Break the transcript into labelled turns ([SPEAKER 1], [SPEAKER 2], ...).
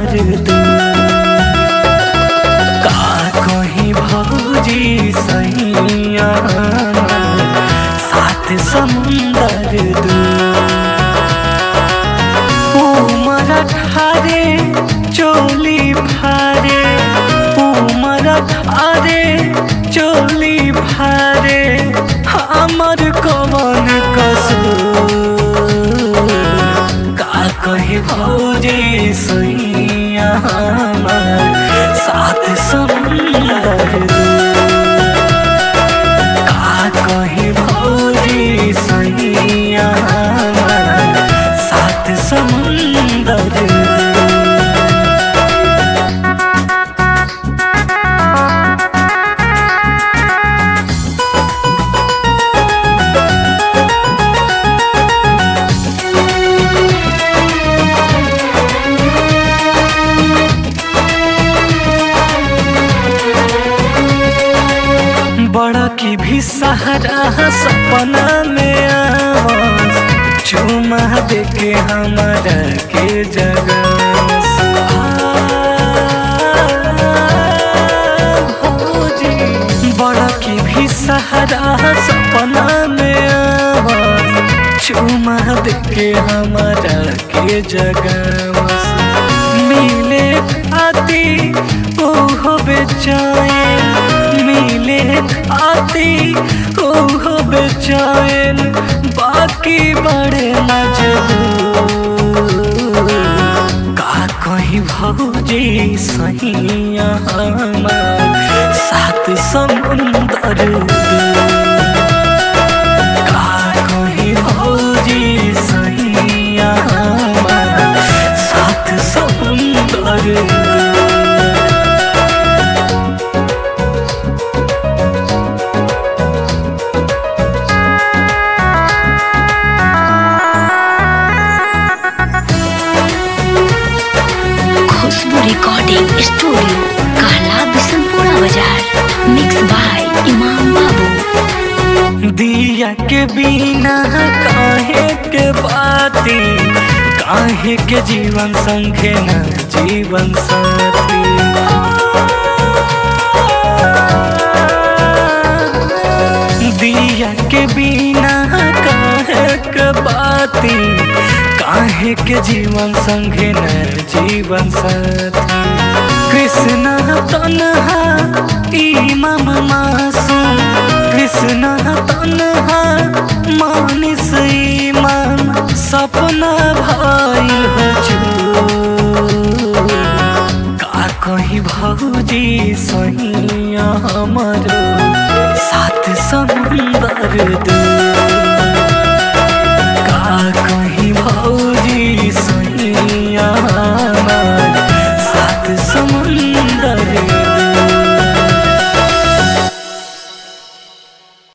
[SPEAKER 1] दर्द का कहीं भौजी सैया सात समुंदर दूर उमर ठारे चोली फारे उमर ठारे चोली फारे हमर कवन कसूर का कही भौजी सैया सात समुंदर का कही भौजी सैया सात समुंदर बड़ा की भी सहारा सपना में आवाज चुमा दे के हमारा के जगह बड़ा की भी सहारा सपना में आवाज चुमा दे के हमारा के जगह मिले आती ओहो बेचैन मिले आती ओहो बेचैन बाकी बड़े मजबूर का कहीं भौजी सैया हमार सात समुंदर दूर का कहीं भौजी सैया हमार सात समुंदर दूर
[SPEAKER 2] खुशबू रिकॉर्डिंग स्टूडियो कहला बिशनपुरा बाजार मिक्स बाय इमाम बाबू
[SPEAKER 1] दिया के बिना काहे के बाती काहे के जीवन संगे न जीवन साथी दिया के बिना काहे के बाती काहे के जीवन संगे न जीवन साथी कृष्ण तनहा इमाम मासूम कृष्ण तनहा मानिस ईमान सपना भाई हजूर का कहीं भौजी सैया हमरो सात समुंदर दूर